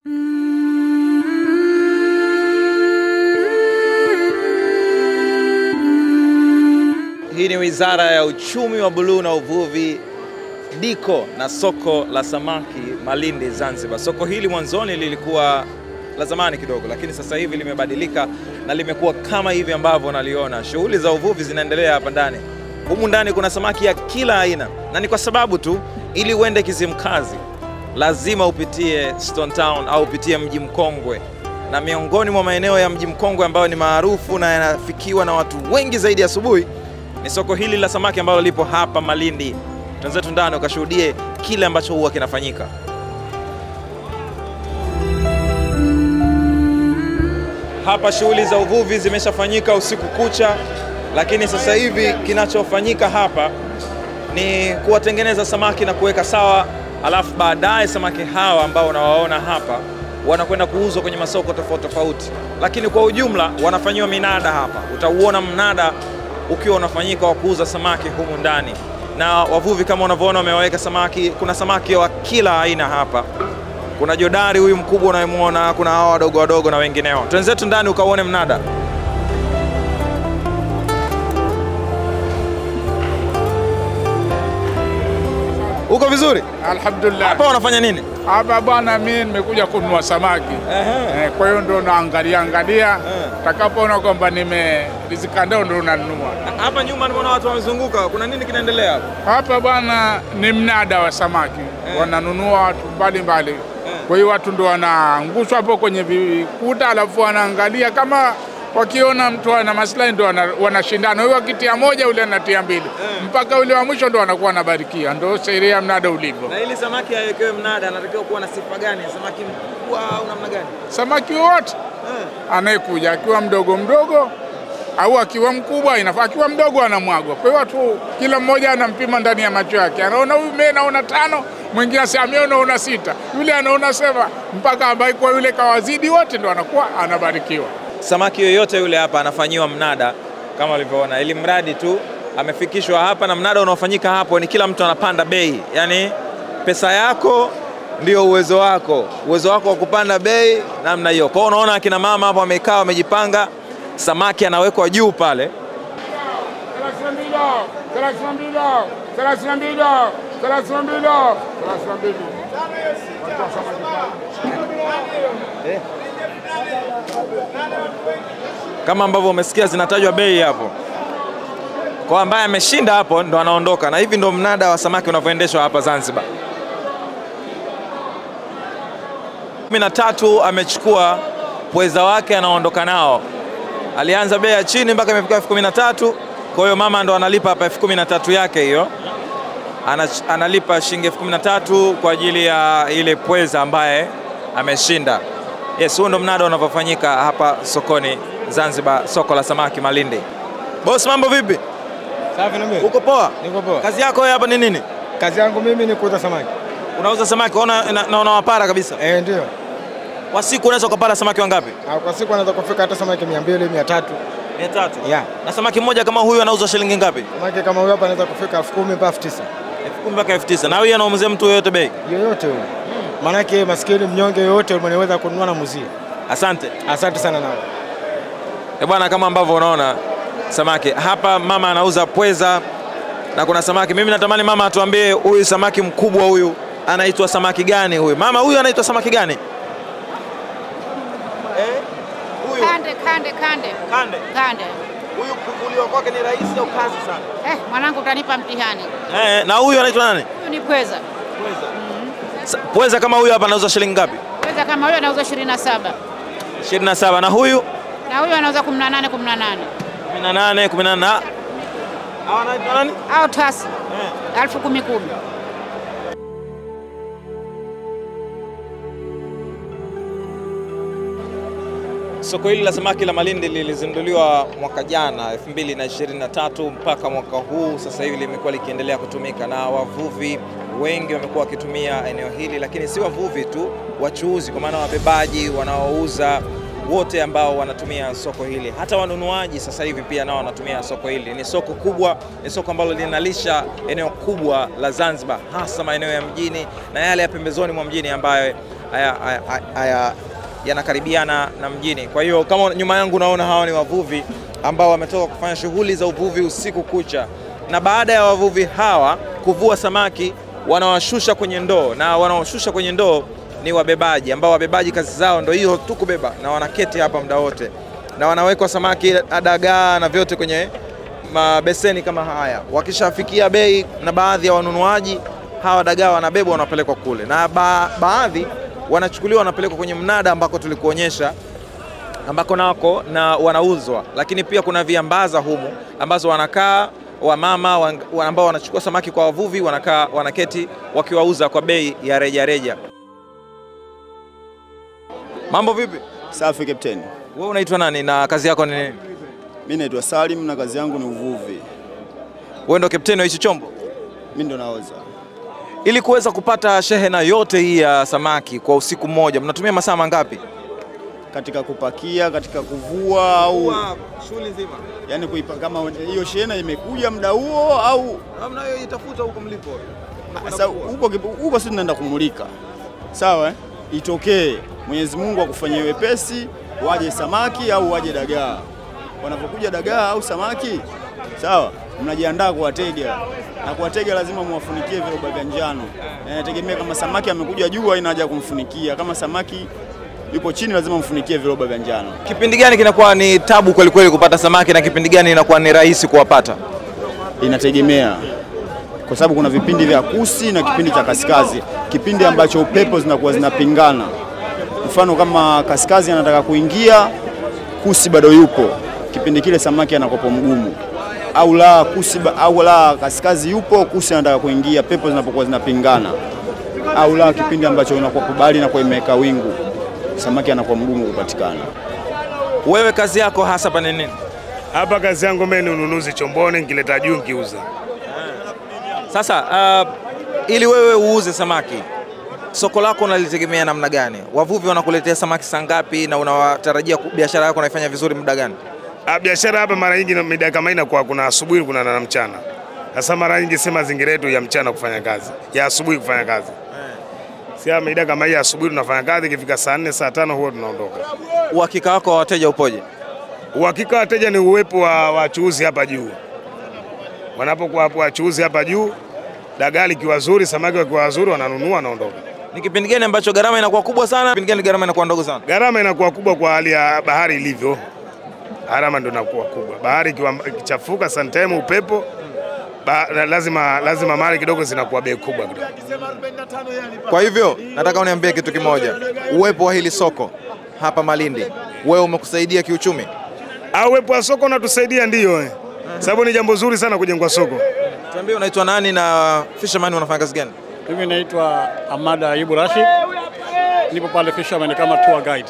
Hii ni Wizara ya Uchumi wa Buluu na Uvuvi, diko na soko la samaki Malindi, Zanzibar. Soko hili mwanzoni lilikuwa la zamani kidogo, lakini sasa hivi limebadilika na limekuwa kama hivi ambavyo unaliona. Shughuli za uvuvi zinaendelea hapa ndani. Humu ndani kuna samaki ya kila aina, na ni kwa sababu tu, ili uende Kizimkazi lazima upitie Stone Town au upitie mji mkongwe, na miongoni mwa maeneo ya mji mkongwe ambayo ni maarufu na yanafikiwa na watu wengi zaidi asubuhi ni soko hili la samaki ambalo lipo hapa Malindi. Twenzetu ndani ukashuhudie kile ambacho huwa kinafanyika. Hapa shughuli za uvuvi zimeshafanyika usiku kucha, lakini sasa hivi kinachofanyika hapa ni kuwatengeneza samaki na kuweka sawa, alafu baadaye samaki hawa ambao unawaona hapa wanakwenda kuuzwa kwenye masoko tofauti tofauti, lakini kwa ujumla wanafanyiwa minada hapa. Utauona mnada ukiwa unafanyika wa kuuza samaki humu ndani, na wavuvi kama unavyoona wamewaweka samaki. Kuna samaki wa kila aina hapa. Kuna jodari huyu mkubwa unayemwona, kuna hawa wadogo wadogo na wengineo. Twenzetu ndani ukauone mnada. Uko vizuri? Alhamdulillah. Hapa wanafanya nini? Hapa bwana, mimi nimekuja kununua samaki eh, kwa hiyo ndo naangalia angalia, takapoona kwamba nimerizika ndo ndo nanunua. Hapa nyuma nimeona watu wamezunguka. Kuna nini kinaendelea hapa? Hapa bwana ni mnada wa samaki wananunua watu mbalimbali, kwa hiyo watu ndo wanaangushwa hapo kwenye vikuta, alafu wanaangalia kama wakiona mtu ana maslahi ndo wana- wanashindana, huyo akitia moja ule anatia mbili mpaka ule wa mwisho ndo anakuwa anabarikia. Ndo sheria ya mnada ulivyo. Na ili samaki awekewe mnada anatakiwa kuwa na sifa gani? Samaki mkubwa au namna gani? Samaki wote anayekuja akiwa mdogo mdogo au akiwa mkubwa inafaa, akiwa mdogo anamwagwa. Kwa hiyo watu kila mmoja anampima ndani ya macho yake, anaona huyu mimi naona tano, mwingine asema mimi naona sita, yule anaona saba, mpaka ambaye kwa yule kawazidi wote ndo anakuwa anabarikiwa. Samaki yoyote yule hapa anafanyiwa mnada kama ulivyoona, ili mradi tu amefikishwa hapa, na mnada unaofanyika hapo ni kila mtu anapanda bei, yaani pesa yako ndio uwezo wako, uwezo wako wa kupanda bei namna hiyo. Kwa hiyo unaona akina mama hapo wamekaa wamejipanga, samaki anawekwa juu pale kama ambavyo umesikia zinatajwa bei hapo. Kwa ambaye ameshinda hapo ndo anaondoka, na hivi ndo mnada wa samaki unavyoendeshwa hapa Zanzibar. kumi na tatu amechukua pweza wake anaondoka nao. Alianza bei ya chini mpaka imefika elfu kumi na tatu. Kwa hiyo mama ndo analipa hapa elfu kumi na tatu yake hiyo, Ana, analipa shilingi elfu kumi na tatu kwa ajili ya ile pweza ambaye ameshinda. Yes, huo ndo mnada unavyofanyika hapa sokoni Zanzibar, soko la samaki Malindi. Boss, mambo vipi? Safi na mimi. Uko poa? Niko poa. Kazi yako wewe hapa ni nini? Kazi yangu mimi ni kuuza samaki. Unauza samaki, ona na, na unawapara kabisa. Eh, ndio. Kwa siku unaweza ukapata samaki wangapi? Ah, Kwa siku anaweza kufika hata samaki 200, 300. 300. Yeah. Na samaki mmoja kama huyu anauzwa shilingi ngapi? Samaki kama huyo hapa anaweza kufika 10,000 mpaka 9,000. 10,000 mpaka 9,000. Na huyu anaumzia mtu yoyote bei? Yoyote huyo. Maanake maskini mnyonge yoyote mweneweza kununua na muzie. Asante. Asante sana nao. Eh bwana, kama ambavyo unaona samaki hapa, mama anauza pweza na kuna samaki. Mimi natamani mama atuambie huyu samaki mkubwa huyu anaitwa samaki gani huyu? Mama, huyu anaitwa samaki gani? Eh? Huyu Kande, kande, kande, kande. kande. Huyu kuvuliwa kwake ni rahisi au kazi sana? Eh, mwanangu utanipa mtihani. Eh, na huyu anaitwa nani? Huyu ni pweza. Sa- Pweza kama huyu hapa anauza shilingi ngapi? Pweza kama huyo anauza 27 27 na huyu na huyo anauza 18 18 18 18 na hawa anaitwa nani? au tasi elfu kumi kumi. Soko hili la samaki la Malindi lilizinduliwa mwaka jana 2023 mpaka mwaka huu sasa hivi limekuwa likiendelea kutumika na wavuvi wengi wamekuwa wakitumia eneo hili, lakini si wavuvi tu, wachuuzi, kwa maana wabebaji wanaouza wote ambao wanatumia soko hili, hata wanunuaji sasa hivi pia nao wanatumia soko hili. Ni soko kubwa, ni soko ambalo linalisha eneo kubwa la Zanzibar, hasa maeneo ya mjini na yale ya pembezoni mwa mjini ambayo haya, haya, haya yanakaribiana na mjini. Kwa hiyo kama nyuma yangu unaona hawa ni wavuvi ambao wametoka kufanya shughuli za uvuvi usiku kucha, na baada ya wavuvi hawa kuvua samaki wanawashusha kwenye ndoo, na wanaoshusha kwenye ndoo ni wabebaji, ambao wabebaji kazi zao ndio hiyo tu kubeba, na wanaketi hapa muda wote, na wanawekwa samaki, dagaa na vyote kwenye mabeseni kama haya. Wakishafikia bei na baadhi ya wanunuaji, hawa dagaa wanabebwa wanapelekwa kule, na ba baadhi wanachukuliwa wanapelekwa kwenye mnada ambako tulikuonyesha ambako nako na wanauzwa, lakini pia kuna viambaza humu ambazo wanakaa wamama wa- wa- ambao wanachukua samaki kwa wavuvi, wanakaa wanaketi wakiwauza kwa bei ya reja reja. Mambo vipi? Safi Captain. Wewe unaitwa nani na kazi yako ni nini? Mimi naitwa Salim na kazi yangu ni uvuvi. Wewe ndo kapteni wa hichi chombo? Mimi ndo naoza. Ili kuweza kupata shehena yote hii ya samaki kwa usiku mmoja, mnatumia masaa mangapi? Katika kupakia, katika kuvua au shughuli nzima. yani kuipa, kama hiyo shehena imekuja muda huo au Mnayo itafuta huko mlipo. sasa huko huko sisi tunaenda kumulika. Sawa eh? Itokee Mwenyezi Mungu akufanyie wepesi waje samaki au waje dagaa. Wanapokuja dagaa au samaki, sawa, mnajiandaa kuwatega na kuwatega lazima muwafunikie viroba vya njano. Na Inategemea kama samaki amekuja juu, haina haja ya kumfunikia. Kama samaki yupo chini, lazima mfunikie viroba vya njano. Kipindi gani kinakuwa ni tabu kweli kweli kupata samaki na kipindi gani inakuwa ni rahisi kuwapata? Inategemea kwa sababu kuna vipindi vya kusi na kipindi cha kaskazi, kipindi ambacho upepo zinakuwa zinapingana. Mfano kama kaskazi anataka kuingia, kusi bado yupo, kipindi kile samaki anakopo mgumu, au la kusi ba- au la kaskazi yupo, kusi anataka kuingia, pepo zinapokuwa zinapingana, au la kipindi ambacho inakuwa kubali na kwa imeweka wingu, samaki anakuwa mgumu kupatikana. Wewe kazi yako hasa pa ni nini? Hapa kazi yangu mimi ni ununuzi chomboni, nikileta juu nikiuza. Sasa uh, ili wewe uuze samaki, soko lako unalitegemea namna gani? Wavuvi wanakuletea samaki saa ngapi na unawatarajia ku- biashara yako unaifanya vizuri muda gani? Ah, Biashara hapa mara nyingi na mida kama hii inakuwa kuna asubuhi kuna na mchana. Sasa mara nyingi si mazingira yetu ya mchana kufanya kazi, ya asubuhi kufanya kazi. Si ya mida kama hii ya asubuhi tunafanya kazi, ikifika saa nne saa tano huwa tunaondoka. Uhakika wako wa wateja upoje? Uhakika wa wateja ni uwepo wa wachuuzi hapa juu. Wanapokuwa hapo wachuuzi hapa juu, dagaa likiwa zuri, samaki wakiwa wazuri, wananunua wanaondoka. Ni kipindi gani ambacho gharama inakuwa kubwa sana? Kipindi gani gharama inakuwa ndogo sana? Gharama inakuwa kubwa kwa hali ya bahari ilivyo, gharama ndio inakuwa kubwa. Bahari ikiwa ikichafuka, sometime upepo ba, lazima, lazima mali kidogo zinakuwa bei kubwa kidogo. Kwa hivyo nataka uniambie kitu kimoja, uwepo wa hili soko hapa Malindi, wewe umekusaidia kiuchumi? Au uwepo wa soko unatusaidia ndio, eh. sababu ni jambo zuri sana kujengwa soko. Tuambie unaitwa nani na Fisherman unafanya kazi gani? Mimi naitwa Amada Ayubu Rashid, nipo pale Fisherman kama tour guide.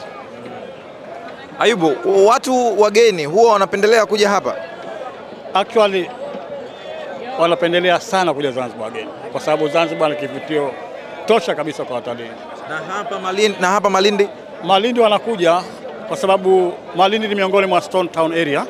Ayubu, watu wageni huwa wanapendelea kuja hapa? Actually wanapendelea sana kuja Zanzibar wageni, kwa sababu Zanzibar ni kivutio tosha kabisa kwa watalii. Na hapa Malindi, na hapa Malindi Malindi wanakuja kwa sababu Malindi ni miongoni mwa Stone Town area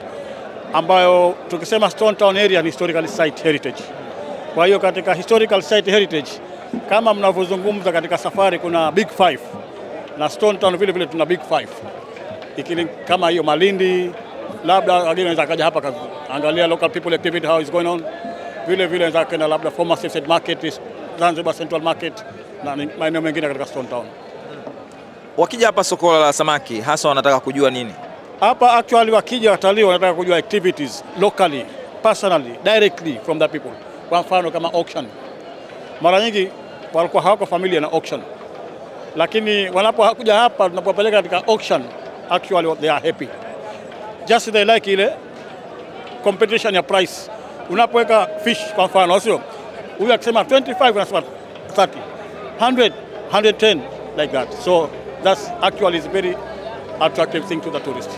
ambayo tukisema Stone Town area ni historical site heritage. Kwa hiyo katika historical site heritage kama mnavyozungumza katika safari kuna big five na Stone Town vile vile tuna big five ikili kama hiyo Malindi, labda wageni wanaweza kaja hapa kazi- angalia local people activity how is going on. Vile vile wanaweza kwenda labda former Safe Market, is Zanzibar Central Market na ni- maeneo mengine katika Stone Town. wakija hapa soko la samaki hasa wanataka kujua nini? Hapa actually wakija watalii wanataka kujua activities locally, personally, directly from the people. Kwa mfano kama auction. Mara nyingi walikuwa hawako familia na auction. Lakini wanapokuja hapa tunapopeleka katika auction, actually they are happy. Just they like ile competition ya price. Unapoweka fish kwa mfano, sio? Huyu akisema 25 unasema 30. 100, 110 like that. So that's actually is very attractive thing to the tourist.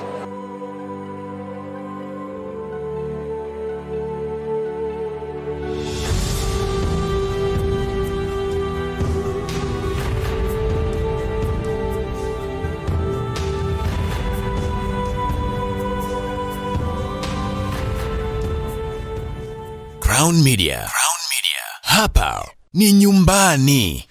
Crown Media. Crown Media. Hapa ni nyumbani.